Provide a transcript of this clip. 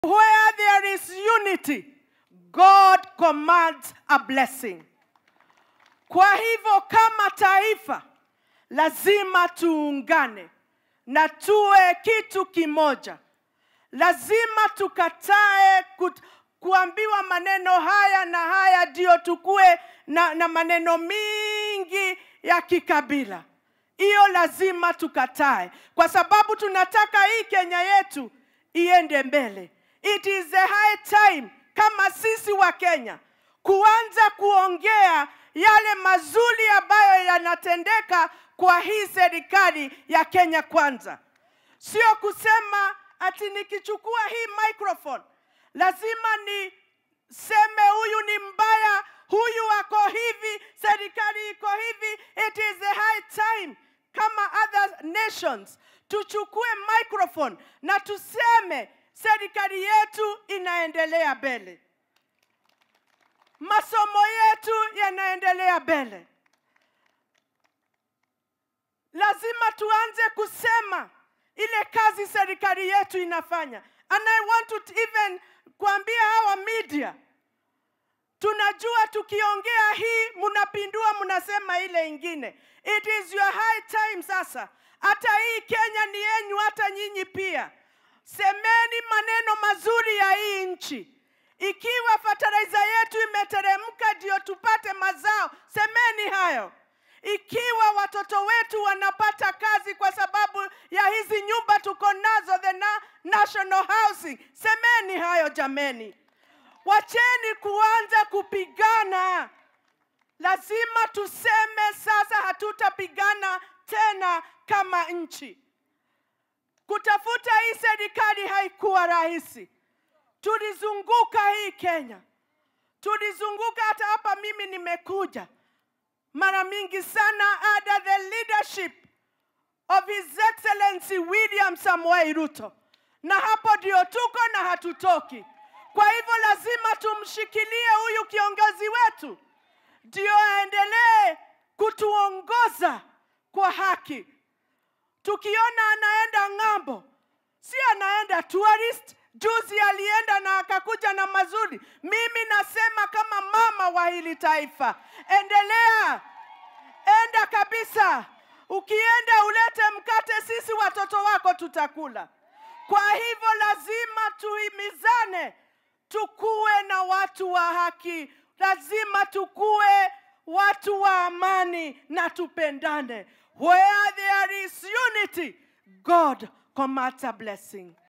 Where there is unity, God commands a blessing. Kwa hivyo kama taifa lazima tuungane na tuwe kitu kimoja. Lazima tukatae kut, kuambiwa maneno haya na haya ndio tukue na, na maneno mingi ya kikabila. Hiyo lazima tukatae, kwa sababu tunataka hii Kenya yetu iende mbele. It is the high time kama sisi wa Kenya kuanza kuongea yale mazuri ambayo yanatendeka kwa hii serikali ya Kenya Kwanza, sio kusema ati nikichukua hii microphone lazima niseme huyu ni mbaya, huyu ako hivi, serikali iko hivi. It is the high time kama other nations tuchukue microphone na tuseme serikali yetu inaendelea mbele, masomo yetu yanaendelea mbele. Lazima tuanze kusema ile kazi serikali yetu inafanya. And I want to even kuambia hawa media, tunajua tukiongea hii mnapindua, mnasema ile ingine. It is your high time sasa, hata hii Kenya ni yenyu, hata nyinyi pia semeni maneno mazuri ya hii nchi. Ikiwa fertilizer yetu imeteremka ndio tupate mazao, semeni hayo. Ikiwa watoto wetu wanapata kazi kwa sababu ya hizi nyumba tuko nazo, the na national housing, semeni hayo jameni. Wacheni kuanza kupigana. Lazima tuseme sasa, hatutapigana tena kama nchi. Kutafuta hii serikali haikuwa rahisi. Tulizunguka hii Kenya, tulizunguka hata hapa. Mimi nimekuja mara mingi sana under the leadership of His Excellency William Samoei Ruto, na hapo ndio tuko na hatutoki. Kwa hivyo lazima tumshikilie huyu kiongozi wetu, ndio aendelee kutuongoza kwa haki. Tukiona anaenda ng'ambo, si anaenda tourist. Juzi alienda na akakuja na mazuri. Mimi nasema kama mama wa hili taifa, endelea, enda kabisa. Ukienda ulete mkate, sisi watoto wako tutakula. Kwa hivyo lazima tuhimizane, tukuwe na watu wa haki, lazima tukuwe watu wa amani na tupendane. Where there is unity, God commands a blessing.